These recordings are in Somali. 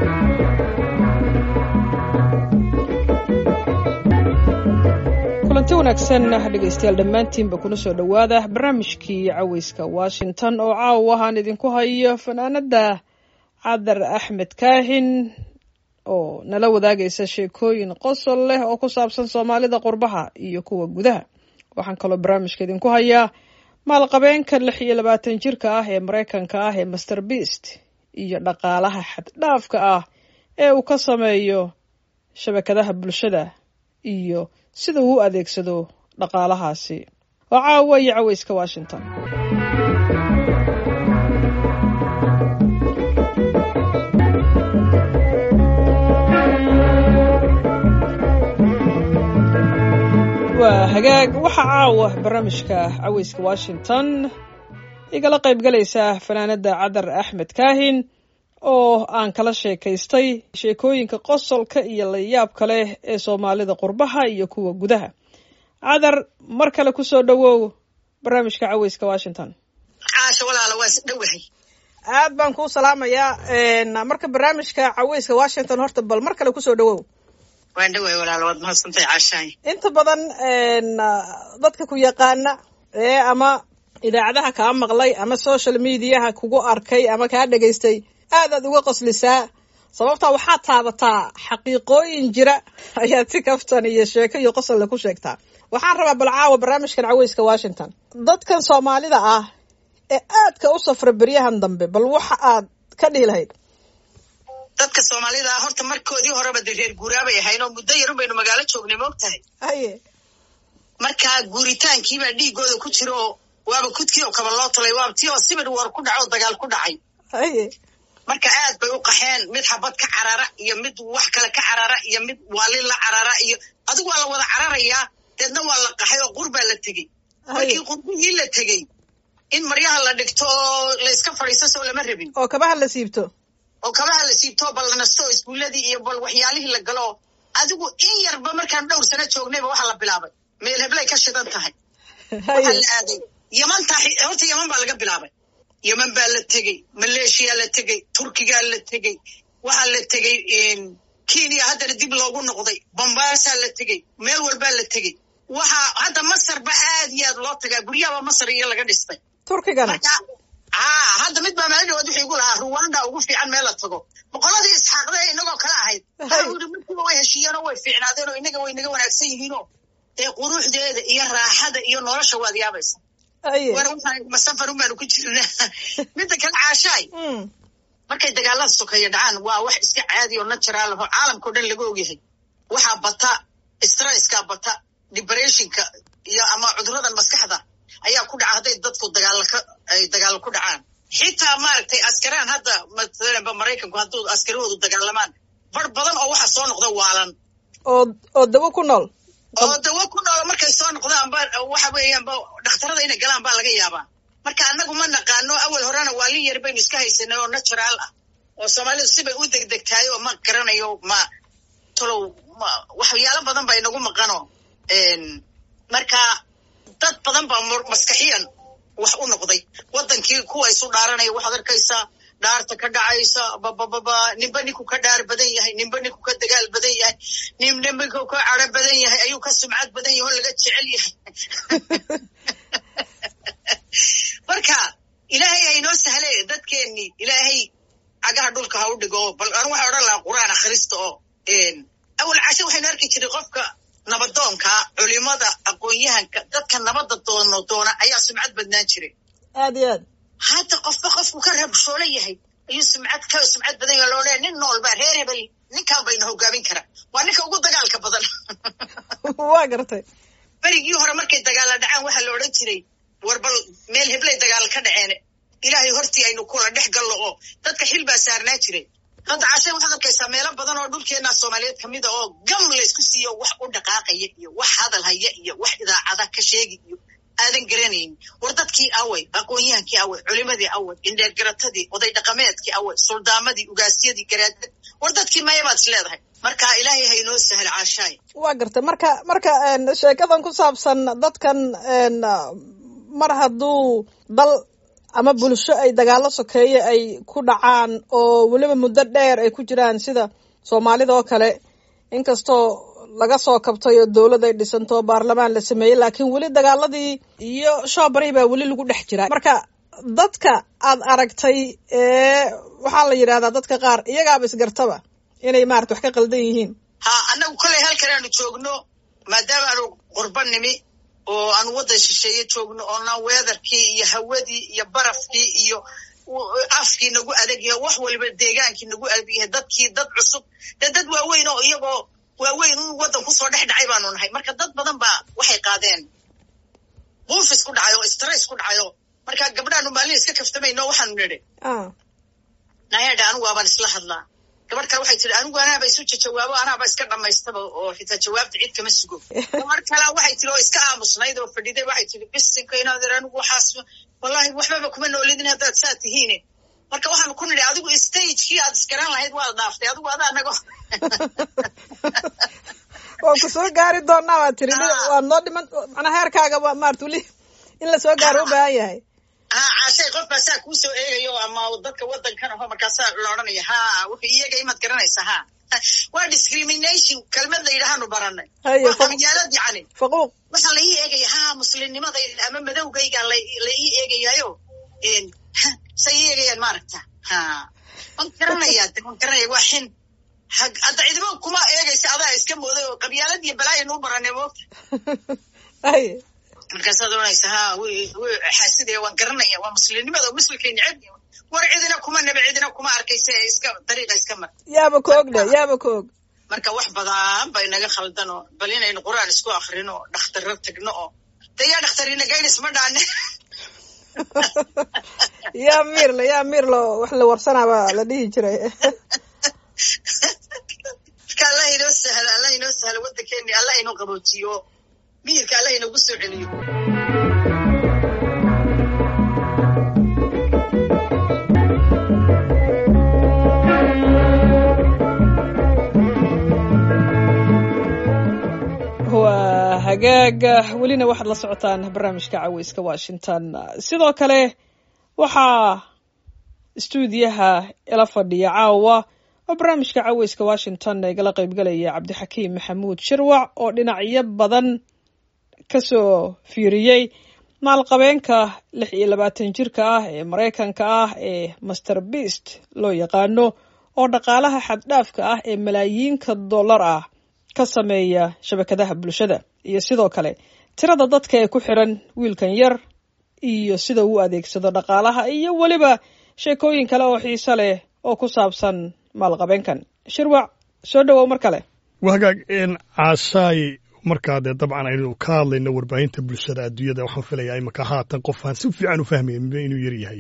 kulanti wanaagsan dhegaystayaal dhammaantiinba kuna soo dhowaada barnaamijkii caweyska washington oo caawa ahaan idinku hayo fanaanada cadar axmed kaahin oo nala wadaagaysa sheekooyin qosol leh oo ku saabsan soomaalida qurbaha iyo kuwa gudaha waxaan kaloo barnaamijka idinku hayaa maalqabeenka lix iyo labaatan jirka ah ee maraykanka ah ee master beast iyo dhaqaalaha xaddhaafka ah ee uu ka sameeyo shabakadaha bulshada iyo sida uu u adeegsado dhaqaalahaasi oo caawa iyo caweyska washington waa hagaag waxaa caawa barnaamijka caweyska washington igala qayb galaysa fanaanada cadar axmed kaahin oo aan kala sheekaystay sheekooyinka qosolka iyo layaabka leh ee soomaalida qurbaha iyo kuwa gudaha cadar mar kale kusoo dhowow barnaamijka caweyska washington caasha walaala waa dhowahay aad baan kuu salaamayaa marka barnaamijka caweyska washington horta bal mar kale kusoo dhowow waan dhawahay walaala waad mahadsantahay caashahay inta badan dadka ku yaqaana ee ama idaacadaha kaa maqlay ama social mediaha kugu arkay ama kaa dhegaystay aad aad uga qoslisaa sababtaa waxaad taabataa xaqiiqooyin jira ayaad si kaftan iyo sheeko iyo qosolle ku sheegtaa waxaan rabaa bal caawa barnaamijkan caweyska washington dadkan soomaalida ah ee aadka u safra beryahan dambe bal waxa aad ka dhihi lahayd dadka soomaalida ah horta markoodii horeba de reer guuraabay ahayn oo muddo yarun baynu magaalo joognay ma og tahay haye markaa guuritaankiibaa dhiigooda ku jira oo waaba kudkii oo kaba loo talay waaba tii oo sibir war ku dhaco oo dagaal ku dhacay haye marka aad bay u qaxeen mid xabad ka carara iyo mid wax kale ka carara iyo mid waalin la carara iyo adigu waa la wada cararayaa deedna waa la qaxay oo qur baa la tegey markii qurbihii la tegey in maryaha la dhigto oo layska fadhiisto soo lama rabin oo kabaha la siibto oo kabaha la siibto bal la nasto iskuuladii iyo bal waxyaalihii la galo adigu in yarba markaan dhowr sano joognayba waxa la bilaabay meel heblay ka shidan tahay waxaa la aaday yamanta horta yaman baa laga bilaabay yeman baa la tegey maleeshiyaa la tegey turkigaa la tegey waxaa la tegey kenya haddana dib loogu noqday bombaasaa la tegey meel walbaa la tegey waxaa hadda masarba aad iyo aad loo tagaa guryahaba masar iyo laga dhistay turkigana haa hadda mid baa maalin dhawaad wuxuu igu lahaa ruwanda ugu fiican meel la tago boqoladii isxaaqda inagoo kale ahayd ui markiiba way heshiiyeenoo way fiicnaadeen oo inaga way naga wanaagsan yihiinoo dee quruxdeeda iyo raaxada iyo nolosha waad yaabaysa masafarun baanu ku jirna midda kale caashaay markay dagaalada sokeeya dhacaan waa wax iska caadi oo natural aho caalamkao dhan laga ogyahay waxaa bata stresska bata depressionka iyo ama cuduradan maskaxda ayaa ku dhaca hadday dadku dagaalaka ay dagaalo ku dhacaan xitaa maaragtay askaraan hadda maalanba maraykanku hadduu askarahoodu dagaalamaan bar badan oo waxa soo noqda waalan oo oo dawo ku nool oo dawo ku noolo markay soo noqdaanba waxa weeyaanba dhakhtarada inay galaan baa laga yaabaa marka annagu ma naqaano awal horena waalin yar baynu iska haysanay oo natural ah oo soomaalidu sibay u degdegtahay oo ma garanayo ma tolow ma waxyaalo badan baa inagu maqano marka dad badan baa maskaxiyan wax u noqday waddankii kuwa isu dhaaranaya waxaad arkaysaa dhaarta ka dhacaysa babababa ninba ninku ka dhaar badan yahay ninba ninku ka dagaal badan yahay ninba ninku ka caro badan yahay ayuu ka sumcad badan yahay oo laga jecel yahay marka ilaahay haynoo sahle dadkeennii ilaahay cagaha dhulka ha u dhigo bal an waxaa odhan lahaa qur'aan akhrista oo awal cashe waxaynu arki jiray qofka nabadoonka culimada aqoon-yahanka dadka nabadda doono doona ayaa sumcad badnaan jiray aad iyo aad hadda qofba qofku ka rabshoola yahay ayuu sumcad ka sumcad badan yahay loo leeya nin nool baa reer hebel ninkaan bayna hogaamin kara waa ninka ugu dagaalka badan waa gartay berigii hore markay dagaalla dhacaan waxaa la odhan jiray war bal meel heblay dagaal ka dhaceen ilaahay hortii aynu kula dhex gallo oo dadka xil baa saarnaa jiray hadda cashe waxaad arkaysaa meelo badan oo dhulkeenna soomaaliyeed ka mid a oo gam laysku siiyo wax u dhaqaaqaya iyo wax hadal haya iyo wax idaacada ka sheegi iyo aadan garanayn war dadkii away aqoon-yahankii away culimadii away indheergaratadii oday dhaqameedkii away suldaamadii ugaasyadii garaadad war dadkii maya baad is leedahay marka ilaahay haynoo sahel caashaay waa gartay marka marka sheekadan ku saabsan dadkan mar hadduu dal ama bulsho ay dagaallo sokeeye ay ku dhacaan oo weliba muddo dheer ay ku jiraan sida soomaalida oo kale inkastoo laga soo kabtay oo dowlad ay dhisanto oo baarlamaan la sameeyey laakiin weli dagaaladii iyo shoobarihii baa weli lagu dhex jiraa marka dadka aad aragtay ee waxaa la yidhahdaa dadka qaar iyagaaba isgartaba inay maarata wax ka qaldan yihiin ha annagu koley halkan aanu joogno maadaama aanu qurba nimi oo aanu waddan shisheeye joogno oona weedarkii iyo hawadii iyo barafkii iyo afkii nagu adag yahay wax waliba deegaankii nagu adag yahay dadkii dad cusub dee dad waaweyn oo iyagoo waaweyn un waddan kusoo dhex dhacay baanu nahay marka dad badan baa waxay qaadeen buufis ku dhacay oo stress ku dhacayo marka gabdhaanu maalin iska kaftamayno waxaanu nidhi nayadha anigu waabaan isla hadlaa gabadh kale waxay tihi anigu anaaba isu jawaabo anaaba iska dhamaystaba oo xitaa jawaabta cid kama sugo gabadh kale waxay tihi oo iska aamusnayd oo fadhiday waxay tihi bisinka inaad ir anigu waxaas wallahi waxbaba kuma noolidin haddaad saa tihiine marka waxaanu ku nidhi adigu stagekii aad iskaran lahayd waad dhaaftay adigu ada anago waan ku soo gaari doonaa waa tiri waad noo dhiman macnaa heerkaaga waa maarata weli in la soo gaaro u baahan yahay ha caashay qof baa saa kuu soo eegayo ama dadka waddankan aho markaasaa la odhanaya ha wuxuu iyaga imaad garanaysa ha waa discrimination kelmad la yidhaahanu baranay waa qabyaalad yacni faquuq waxaa la ii eegaya ha muslimnimada ama madowgayga la ii eegayayo say ii eegayaan maaragta ha waan garanaya de waan garanaya waa xin hadda cidibo kuma eegaysa adaa iska mooday oo qabyaalad iyo balaayan u baranay moogta ay markaasaad oranaysa ha xaasidaya waan garanaya waa muslimnimada oo muslimkay neceb war cidina kuma nebe cidina kuma arkaysa iska dariiqa iska mar yaaba ka og dhe yaaba ka og marka wax badan bay naga khaldan oo bal inaynu qur-aan isku akrino oo dhakhtarro tagno oo de yaa dhakhtarina gaynis ma dhaane yaa miirle yaa miirlo wax la warsanaaba la dhihi jiray marka allah inoo sahlo allah inoo sahlo waddankeeni allah inoo qaboojiyo miyirka allah inoogu soo celiyo waa hagaaga welina waxaad la socotaan barnaamijka caweyska washington sidoo kale waxaa istuudiyaha ila fadhiya caawa oo barnaamijka caweyska washington igala qaybgalaya cabdixakiim maxamuud shirwac oo dhinacyo badan kasoo fiiriyey maalqabeenka lix iyo labaatan jirka ah ee maraykanka ah ee master beast loo yaqaano oo dhaqaalaha xaddhaafka ah ee malaayiinka dollar ah ka sameeya shabakadaha bulshada iyo sidoo kale tirada dadka ee ku xiran wiilkan yar iyo sida uu adeegsado dhaqaalaha iyo weliba sheekooyin kale oo xiiso leh oo ku saabsan maalqabeenkan shirwac soo dhowow mar kale wagaag caashaay markaa dee dabcan aynu ka hadlayno warbaahinta bulshada adduunyada waxaan filayaa imaka haatan qof aan si fiican u fahmayn inuu yar yahay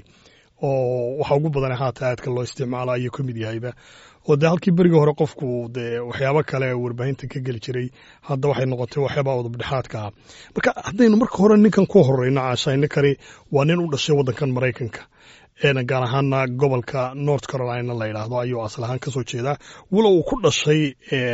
oo waxa ugu badan haatan aadka loo isticmaalo ayuu ka mid yahayba oo dee halkii berigii hore qofku dee waxyaabo kale warbaahinta ka geli jiray hadda waxay noqotay waxyaabaa udubdhexaadka ah marka haddaynu marka hore ninkan ku horeyno caashaay ninkani waa nin u dhashay waddankan maraykanka gaar ahaana gobolka north carolina la yidhaahdo ayuu asal ahaan kasoo jeedaa walow uu ku dhashay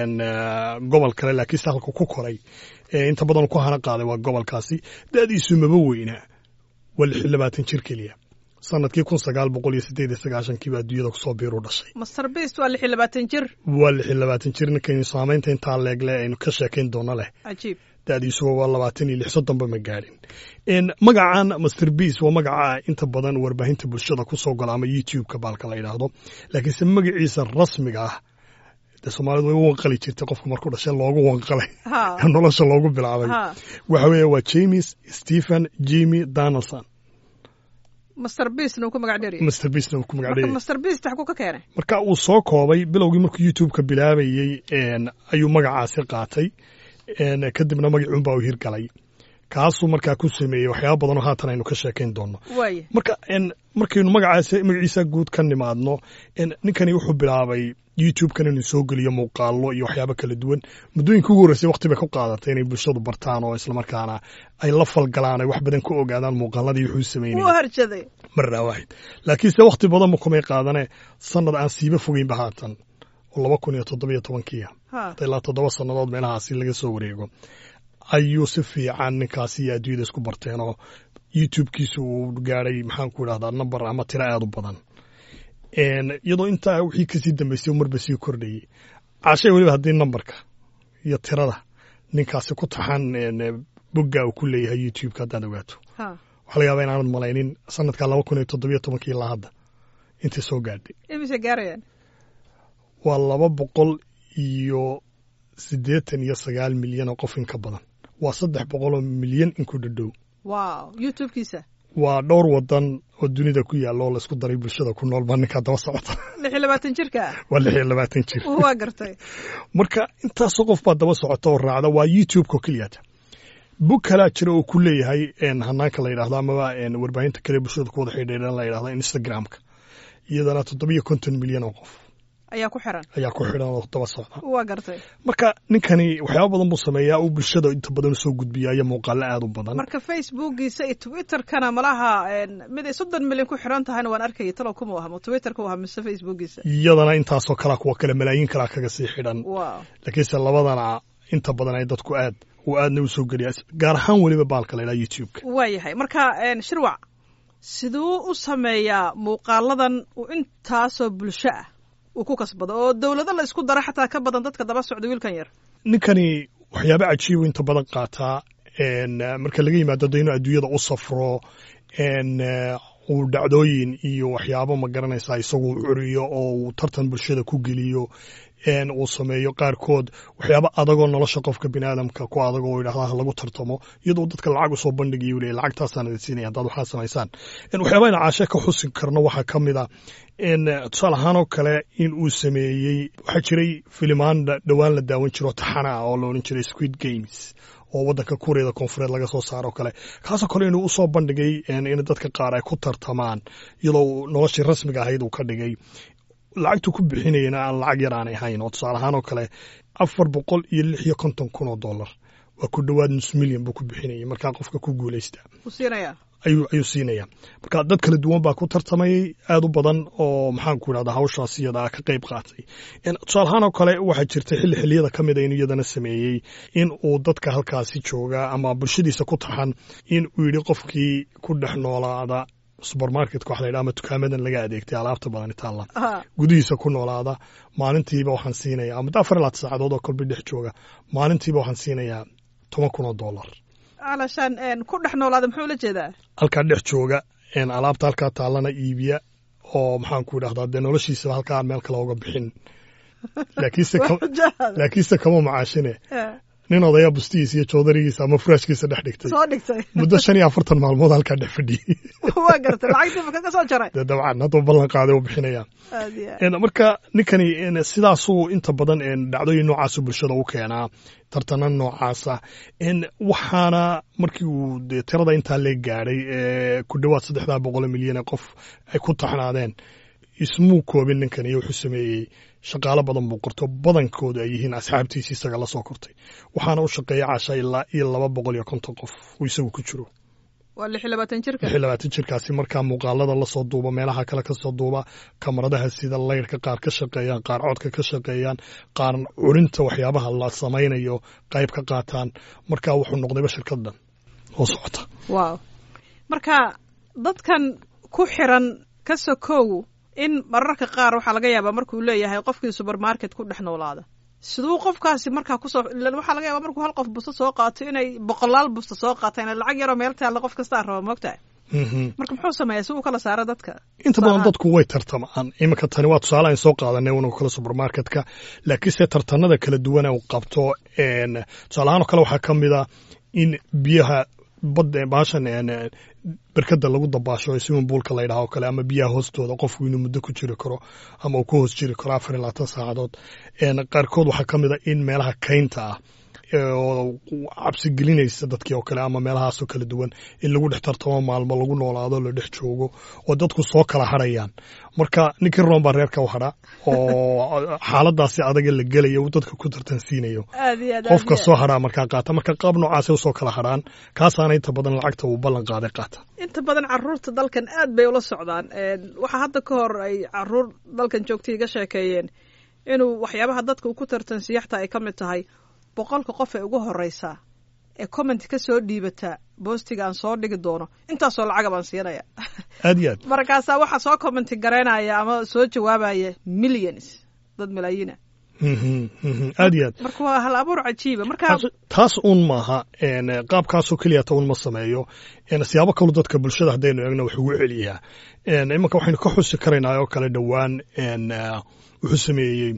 gobol kale laakiinse halka ku koray inta badan ku hana qaaday waa gobolkaasi da'diisu maba weynaa waa lix iyo labaatan jir keliya sanadkii kun sagaal boqol iyo sideed iyo sagaashankiiba adduunyada kusoo biiru dhashay master beast waa lix iyo labaatan jir waa lix iyo labaatan jir ninkaynu saamaynta intaa leegle aynu ka sheekayn doono leh cajiib da'diisuba waa labaatan iyo lix soddonba ma gaadhin magacan master beast waa magaca inta badan warbaahinta bulshada kusoo gola ama youtube-ka baalka la yidhaahdo laakiinse magaciisa rasmiga ah dee soomaalidu way u wanqali jirtay qofka markuu dhashay loogu wanqalay nolosha loogu bilaabay waxa weeye waa james stephen jimmy donaldson master beastna uu ku magac dheeryahay master beastna uu ku magac dheeryahay master beast xaguu ka keenay marka uu soo koobay bilowgii markuu youtube-ka bilaabayey ayuu magacaasi qaatay kadibna magacuunbaa u hirgalay kaasuu markaa ku sameeyey waxyaaba badanoo haatan aynu ka sheekayn doonno waaya marka markaynu magacaas magaciisa guud ka nimaadno ninkani wuxuu bilaabay youtube-kan inuu soo geliyo muuqaalo iyo waxyaabo kala duwan muddooyinka ugu horreysay waqti bay ku qaadatay inay bulshadu bartaan oo islamarkaana ay la falgalaan ay wax badan ka ogaadaan muuqaaladii wuxuu wuu sameynaya harjaday marna waahid laakiinse waqti badan ma kumay qaadane sanad aan siiba fogeynba haatan oo laba kun iyo toddobiyo tobankiia ha ilaa toddoba sannadood meelahaasi laga soo wareego ayuu si fiican ninkaasi iyo adduunyada isku barteen oo youtubekiisa uu gaadhay maxaan ku idhahdaa number ama tiro aada u badan iyadoo intaa wixii kasii dambeysay marba sii kordhayey cashay weliba haddii numberka iyo tirada ninkaasi ku taxan bogga uu ku leeyahay youtubeka haddaad ogaato waxaa laga yaabaa inaanad malaynin sanadka laba kun iyo toddobiyo tobankii ilaa hadda intay soo gaadhay imise gaarayaan waa laba boqol iyo siddeetan iyo sagaal milyan oo qof in ka badan waa saddex boqoloo milyan in ku dhadhow wow youtubekiisa waa dhowr wadan oo dunida ku yaalla oo laysku daray bulshada ku nool baa ninkaa daba socota lix iyo labaatan jirka waa lix iyo labaatan jir waa gartay marka intaasoo qof baa daba socota oo raacda waa youtubeka keliyata bog kalaa jira oo ku leeyahay hanaanka la yidhahdo amaba warbaahinta kale bulshada ku wada xidhiidhan la yidhahdo instagramka iyadana toddobiyo konton milyan oo qof ayaa ku xiran ayaa ku xidhan oo daba socda waa gartay marka ninkani waxyaaba badan buu sameeyaa uu bulshada inta badan usoo gudbiya iyo muuqaalo aada u badan marka facebookiisa iyo twitterkana malaha mid ay soddon milyan ku xiran tahayna waan arkayay talow kuma ahmo twitterka u aha mise facebookiisa iyadana intaasoo kalaa kuwa kale malaayiin kalaa kaga sii xidhan wow laakiinse labadana inta badan ay dadku aad uu aadna usoo geliya gaar ahaan weliba baalka la yidhaha youtubeka waa yahay marka shirwac siduu u sameeyaa muuqaaladan uu intaasoo bulsho ah uu ku kasbado oo dowlado la isku dara xataa ka badan dadka daba socda wiilkan yar ninkani waxyaaba cajiibu inta badan qaataa marka laga yimaado de inuu adduunyada u safro uu dhacdooyin iyo waxyaabo ma garanaysaa isagu curiyo oo uu tartan bulshada ku geliyo uu sameeyo qaarkood waxyaaba adagoo nolosha qofka bini aadamka ku adag oo yidhahda lagu tartamo iyadoo dadka lacag usoo bandhigayo le lacagtaasaan idin siinaya haddaad waxaa samaysaan waxyaaba ina caashe ka xusi karno waxaa ka mid a tusaale ahaanoo kale in uu sameeyey waxaa jiray filimaan dhowaan la daawan jiro taxana ah oo la odhan jiray squid games oo waddanka kuuriyada koonfureed laga soo saaro kale kaasoo kale inuu usoo bandhigay in dadka qaar ay ku tartamaan iyadoo noloshii rasmiga ahayd uu ka dhigay lacagtu ku bixinayana aan lacag yar aanay ahayn oo tusaale ahaan oo kale afar boqol iyo lix iyo konton kun oo dollar waa ku dhowaad nus milyan buu ku bixinayay markaa qofka ku guulaysta u siinaya ayuu ayuu siinaya marka dad kala duwan baa ku tartamayay aad u badan oo maxaan ku idhahda hawshaas iyada ka qayb qaatay tusaale ahaan oo kale waxaa jirtay xilli xilliyada ka mida inuu iyadana sameeyey in uu dadka halkaasi jooga ama bulshadiisa ku taxan in uu yidhi qofkii ku dhex noolaada subermarketka waxa la yidhaha ama dukaamadan laga adeegtay alaabta badan itaalla gudihiisa ku noolaada maalintiiba waxaan siinayaa muddo afar ilaad saacadood oo kolba dhex jooga maalintiiba waxaan siinayaa toban kun oo dollar alashaan ku dhex noolaada muxuu la jeedaa halkaa dhex jooga alaabta halkaa taallana iibiya oo maxaan ku idhahdaa dee noloshiisaba halkaa aan meel kale uga bixin laakiinse kama macaashine nin odaya bustihiisa iyo joodarigiisa ama furaashkiisa dhex dhigtay soo dhigtay muddo shan iyo afartan maalmood halkaa dhex fadhiyey waa gartay lacagtiiba kaga soo jaray dee dabcan hadduu ballan qaaday u bixinaya aad iyo aad marka ninkani sidaasuu inta badan dhacdooyin noocaasu bulshada u keenaa tartana noocaasa waxaana markii uu de tirada intaa lee gaadhay ee ku dhowaad saddexdaa boqolo milyan ee qof ay ku taxnaadeen ismuu koobin ninkan iyo wuxuu sameeyey shaqaalo badan buu qorto badankoodu ay yihiin asxaabtiisi isaga la soo kortay waxaana u shaqeeya caasha ilaa iyo laba boqol iyo konton qof uu isagu ku jiro waa lix iyo labaatan jirka lix iyo labaatan jirkaasi markaa muuqaalada lasoo duuba meelaha kale kasoo duuba kamaradaha sida layrka qaar ka shaqeeyaan qaar codka ka shaqeeyaan qaar curinta waxyaabaha la samaynayo qayb ka qaataan markaa wuxuu noqdayba shirkad dhan oo socota wow marka dadkan ku xiran ka sokow in mararka qaar waxaa laga yaabaa markuu leeyahay qofkii supermarket ku dhex noolaada siduu qofkaasi markaa kusoo waxaa laga yaaba markuu hal qof busto soo qaato inay boqolaal busto soo qaataan lacag yaroo meel taalla qof kastaa raba moogtahay marka muxuu sameeyaa si uu kala saaro dadka inta badan dadku way tartamaan iminka tani waa tusaale aan soo qaadanay una kale supermarketka laakiinse tartanada kala duwana uu qabto tusaale ahaan oo kale waxaa ka mid a in biyaha badda baashan berkada lagu dabaasho ee swimming poolka la yidhaha oo kale ama biyaha hoostooda qofku inuu muddo ku jiri karo ama uu ku hoos jiri karo afar iyo labaatan saacadood qaarkood waxaa ka mid a in meelaha kaynta ah oo cabsi gelinaysa dadkii oo kale ama meelahaasoo kala duwan in lagu dhex tartamo maalmo lagu noolaado la dhex joogo oo dadku soo kala hadhayaan marka ninkii roon baa reerka u hadha oo xaaladaasi adaga la gelaya uu dadka ku tartansiinayo aad iyo aad aad qofka iyo soo hadhaa markaa qaata marka qaab noocaasay usoo kala hadhaan kaasaana inta badan lacagta uu ballan qaaday qaata inta badan caruurta dalkan aad bay ula socdaan waxaa hadda ka hor ay caruur dalkan joogtay iga sheekeeyeen inuu waxyaabaha dadka uu ku tartansiiya xataa ay ka mid tahay boqolka qof ee ugu horeysa ee comment ka soo dhiibata boostiga aan soo dhigi doono intaasoo lacaga baan siinaya aad iyo aad markaasaa waxaa soo commenti garaynaya ama soo jawaabaya millions dad malaayiina Mhm, mhm, aad iyo aad marka waa hal abuur cajiiba marka taas- taas uun maaha een, qaabkaasoo keliya ta un ma sameeyo een, siyaabo kalu dadka bulshada haddaynu eegno wax ugu celiyaa een, imanka waxaynu ka xusi karaynaa oo kale dhowaan een, eh, wuxuu sameeyey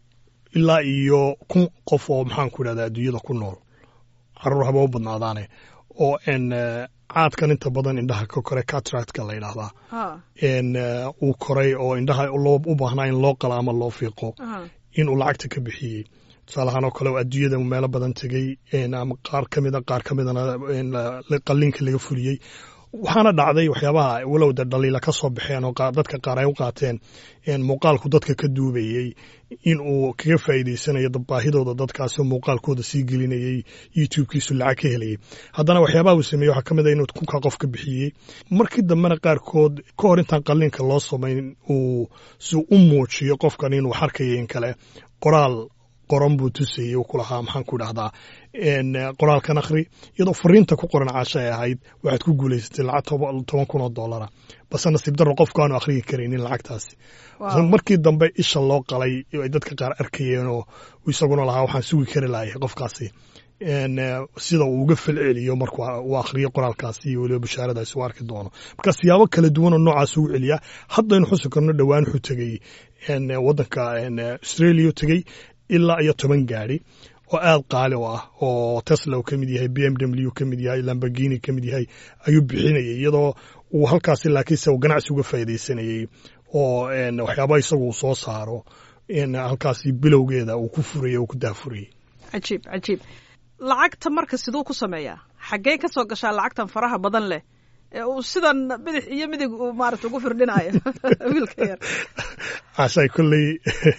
ilaa iyo kun qof oo maxaanku idhahda adduunyada ku nool caruur haba u badnaadaane oo een, eh, caadkan inta badan indhaha ka kore cataractka la yidhaahdaa ha een, eh, uu koray oo indhaha loo u baahnaa in loo qala ama loo fiiqo ha in uu lacagta ka bixiyey tusaalahaan oo kale oo adduunyada meelo badan tegey een, ama qaar ka mida qaar ka midana een, la- la- qalliinka laga fuliyey waxaana dhacday waxyaabaha walow de dhaliila ka soo baxeen oo qaar- dadka qaar ay u qaateen een, muuqaalku dadka ka duubayey in uu kaga faa'iideysanayo dad- baahidooda dadkaasi oo muuqaalkooda sii gelinayey youtube-kiisu lacag ka helayay haddana waxyaabaha uu sameeyey waxaa ka mid a inuu kunka qof ka bixiyey markii dambena qaarkood ka hor intaan qalliinka loo samayn uu si u muujiyo qofkan inuu xarkayo in kale qoraal qoran buu tusayey uu ku lahaa maxaan ku idhahdaa een, eh, qoraalkan akhri iyadoo fariinta ku qoran caasho ay ahayd waxaad ku guulaysatay lacag toba- toban kun oo dollara base nasiib darro qofku aanu akhriyi karaynin lacagtaasi wow. markii dambe isha loo qalay ay dadka qaar arkayeen oo uu isaguna lahaa waxaan sugi kari lahay qofkaasi een, eh, sida uu uga falceliyo markuu uu akhriyo qoraalkaasi iyo weliba bashaaradaasi uu arki doono marka siyaabo kala duwan oo noocaas ugu celiyaa haddaynu xusi karno dhowaan wuxuu tegey een, eh, waddanka een, eh, australia u tegey ilaa iyo toban gaari oo aad qaali u ah oo tesla uu ka mid yahay b m w ka mid yahay lamborghini ka mid yahay ayuu bixinayay iyadoo uu halkaasi laakiinse uu ganacsi uga faa'iidaysanayey oo een, waxyaaba isagu uu soo saaro in halkaasi bilowgeeda uu ku furayey uu ku daafurayey cajiib cajiib lacagta marka siduu ku sameeyaa xaggee ka soo gashaa lacagtan faraha badan leh ee uu sidan bidix iyo midig uu maarata ugu firdhinayo wiilka yar cashay kolley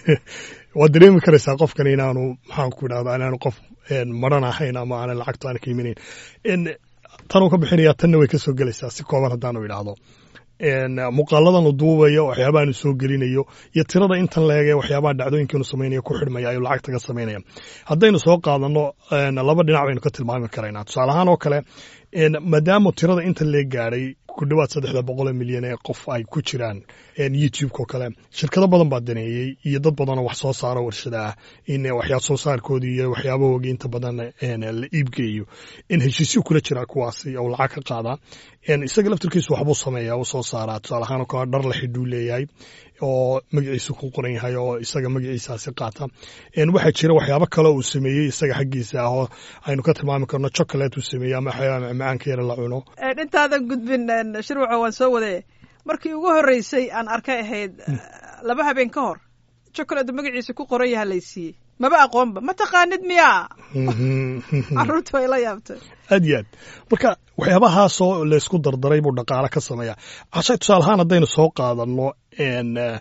waad dareemi karaysaa qofkan inaanu maxaan ku idhahdaa inaanu qof een, maran ahayn ama aanan lacagta aan ka imanayn En, tanuu ka bixinayaa tanna way ka soo gelaysaa si kooban haddaanu idhaahdo een, muuqaaladan uu duubayo waxyaabaha anu soo gelinayo iyo tirada intan leege waxyaabaha dhacdooyinka inu samaynayo ku xidhmaya ayuu lacagta ka samaynaya haddaynu soo qaadano een, laba dhinac baynu ka tilmaami karaynaa tusaale ahaan oo kale een, maadaama tirada intan lee gaadhay ku dhowaad saddexda boqol oo milyan ee qof ay ku jiraan een, youtube-ka oo kale shirkado badan baa daneeyey iyo dad badan oo wax soo saaro warshada ah in waxyaa soo saarkoodii iyo waxyaabahooga inta badan een, la iibgeeyo in heshiisyo kula jira kuwaasi oo lacag ka qaadaa een, isaga laftirkiisu waxbuu sameeyaa uu soo saaraa tusaale ahaan oo kale dhar la xidhuu leeyahay oo magaciisa ku qoran yahay oo isaga magaciisaasi qaata een, waxaa jira waxyaabo kale uu sameeyey isaga xaggiisa ah oo aynu ka tilmaami karno chocolate uu sameeyey ama waxyaaba macmacaanka yara la cuno Een, intaadan gudbin een, shirwaxa waan soo wade markii ugu horreysay aan arkay ahayd laba habeen ka hor chocolate magaciisa ku qoran yaha laysiiyey maba aqoonba ma taqaanid miyaa carruurta way la yaabtay aad iyo aad marka waxyaabahaasoo laysku dardaray buu dhaqaale ka sameeyaa cashay tusaale ahaan haddaynu soo qaadanno een, eh,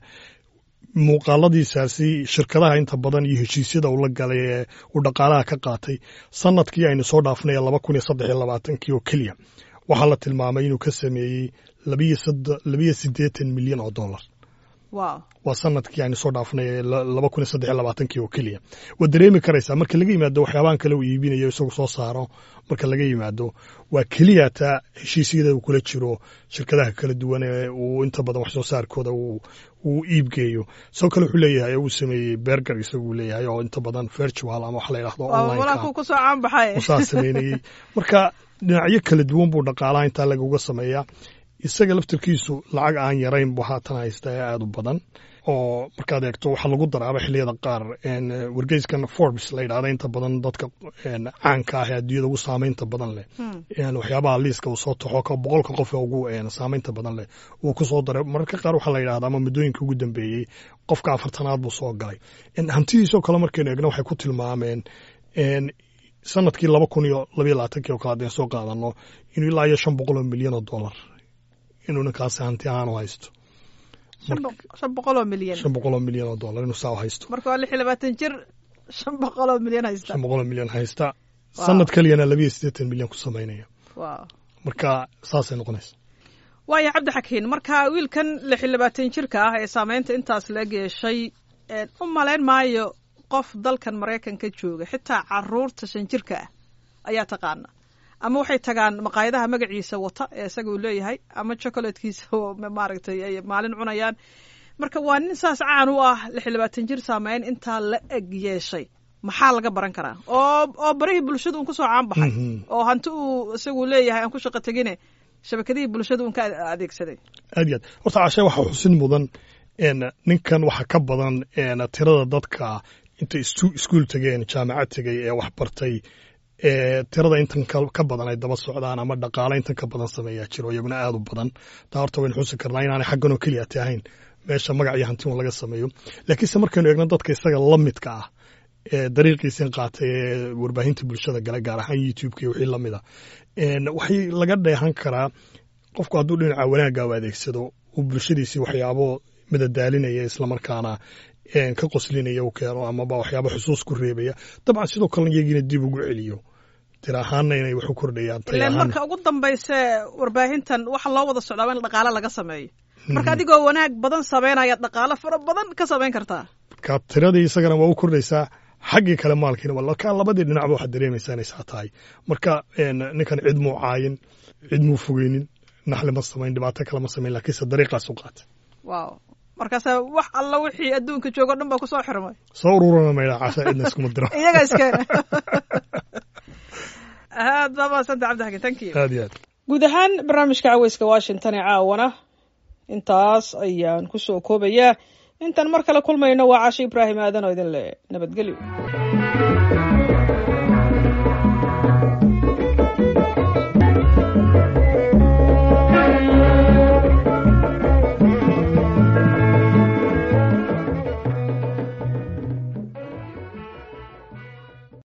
muuqaaladiisaasi shirkadaha inta badan iyo heshiisyada uu la galay ee uu dhaqaalaha ka qaatay sanadkii aynu soo dhaafnay laba kun iyo saddex iyo labaatankii oo keliya waxaa la tilmaamay inuu ka sameeyey labiyo soddo- labiyo siddeetan milyan oo dollar wow waa sanadkii aynu soo dhaafnay ee la- laba kun iyo saddex iyo labaatankii oo keliya waad dareemi karaysaa marka laga yimaado waxyaabahan kale uu iibinayo isagu soo saaro marka laga yimaado waa keliya taa heshiisyada uu kula jiro shirkadaha kala duwan ee uu inta badan wax soo saarkooda uu uu iibgeeyo sidoo kale wuxuu leeyahay uu sameeyey berger isagu leeyahay oo inta badan virtual ama wax la yidhahdo waa online walaa kuu ku soo caan baxay usaa sameynayey marka dhinacyo kala duwan buu dhaqaalaha intaa lagaga sameeyaa isaga laftirkiisu lacag aan yarayn buu haatan haysta ee aada u badan oo markaad eegto waxaa lagu daraaba xilliyada qaar een, wargeyskan forbes la yidhahda inta badan dadka een, caanka ah ee adduunyada ugu saameynta badan leh Hmm. een, waxyaabaha liiska uu soo taxo ka boqolka qof ee ugu een, saameynta badan leh uu ku soo daray mararka qaar waxaa la yidhahda ama muddooyinka ugu dambeeyey qofka afartanaad buu soo galay een, hantidiisoo kale markaynu eegno waxay ku tilmaameen een, sanadkii laba kun iyo labayo labaatankii oo kale haddeen soo qaadano inuu ilaa iyo shan boqol oo milyan oo dollar inuu ninkaasi hanti ahaan u haysto shan boq- shan boqol oo milyan shan boqol oo milyan oo dollar inuu saa u haysto marka waa lix iyo labaatan jir shan boqol oo milyan haysta shan boqol oo milyan haysta Wow. sanad keliyana labiyo siddeetan milyan ku samaynaya wow marka saasay noqonaysa waaya cabdi xakiin marka wiilkan lix iyo labaatan jirka ah ee saameynta intaas la geeshay een, u malayn maayo qof dalkan maraykanka jooga xitaa caruurta shan jirka ah ayaa taqaana ama waxay tagaan maqaayadaha magaciisa wata ee isaga uu leeyahay ama chocolatekiisa maaragtay ay maalin cunayaan marka waa nin saas caan u ah lix iyo labaatan jir saameyn intaa la eg yeeshay maxaa laga baran karaa oo oo barihii bulshada un kusoo caan baxay oo hanti uu isagu leeyahay aan ku shaqo tegine shabakadihii bulshada un ka adeegsaday aad iyo aad horta cashe waxaa xusin mudan ninkan waxa ka badan tirada dadka intay iskuul tegeen jaamacad tegay ee wax bartay tirada intan ka badan ay daba socdaan ama dhaqaale intan ka badan sameeyaa jiro iyaguna aad u badan taa horta waynu xusi karnaa inaanay xagganoo keliya ti ahayn meesha magac iyo hanti un laga sameeyo laakiinse markaynu eegno dadka isaga la midka ah ee dariiqiisin qaatay ee warbaahinta bulshada gale gaar ahaan youtubeka iyo wixii lamid a waxay laga dheehan karaa qofku hadduu dhinaca wanaagga u adeegsado uu bulshadiisii waxyaabo madadaalinaya islamarkaana ka qoslinaya u keeno amaba waxyaaba xusuus ku reebaya dabcan sidoo kalena iyagiina dib ugu celiyo tir ahaanna inay wax u kordhayaan ilan marka ugu dambayse warbaahintan waxa loo wada socdaaba in dhaqaale laga sameeyo marka adigoo wanaag badan samaynayaad dhaqaale fara badan ka samayn kartaa marka tiradii isagana waa u kordhaysaa xaggii kale maalkiina walka labadii dhinacba waxaad dareemaysaa inay saa tahay marka ninkan cid muu caayin cid muu fogeynin naxli ma samayn dhibaato kale ma samayn laakiinse dariiqaas u qaatay wow markaasa wax alla wixii adduunka joogo dhan baa kusoo xirmay soo ururana maydha casha cidna iskuma diro iyaga iskeena aad baa mahadsanta cabdixakin thank you aad iyo aad guud ahaan barnaamijka caweyska washington ee caawana intaas ayaan kusoo koobayaa intaan mar kale kulmayno waa casho ibraahim aadan oo idin le nabadgelyo